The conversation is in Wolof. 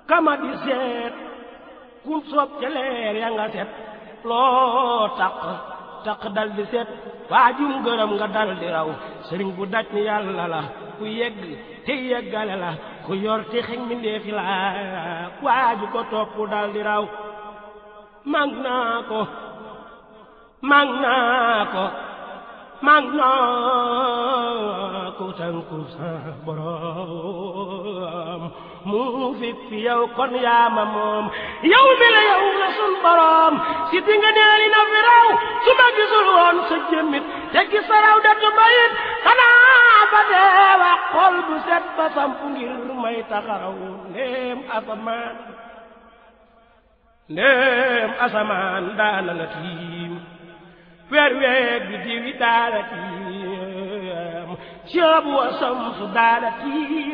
kama di seet kum soob ca leer ya nga set loo taq taq dal di set waajum gërëm nga dal di raw sëriñ bu daj ni yàlla la ku yegg te yeggale la ku yor te xeñ mi ndeefi la waaju ko topp dal di raw mag naa ko mag naa ko mag naa ko tànku sa borom mu fi fi yow kon yaama moom yow mi la yow la sun borom si di nga neeli na fi raw su ma gisul woon sa jëmmit te gis sa raw datu bayit xanaa ba deewa xol bu set ba samp ngir may taxaraw ndéem asamaan ndéem asamaan daana la tiim weer weer bi diwi daala tiim ceebu wa samsu daala tiim